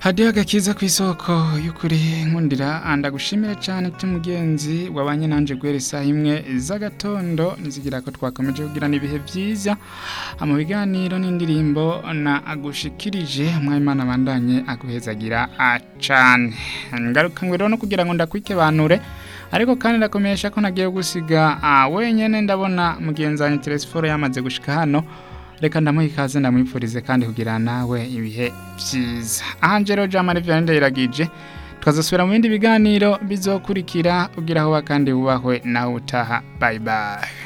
hadiyo agakiza ku isoko y'ukuri nkundira ndagushimire cyane mugenzi wabanye nanjye guhera isaha imwe z'agatondo nizigira ko twakomeje kugirana ibihe byiza mu biganiro n'indirimbo na agushikirije umwayimana abandanye aguhezagira cyane ngaruka ngo rero no kugira ngo ndakwikibanure ariko kandi ndakomesha ko nagiye gusiga wenyine ndabona mugenzi wanjye telesiforo yamaze gushika hano reka ndamuha ikaze ndamwifurize kandi kugira nawe ibihe byiza angelo jamari vianney ndayiragije twazasubira mu bindi biganiro bizokurikira ugira aho kandi wubahwe nawe utaha bayi bayi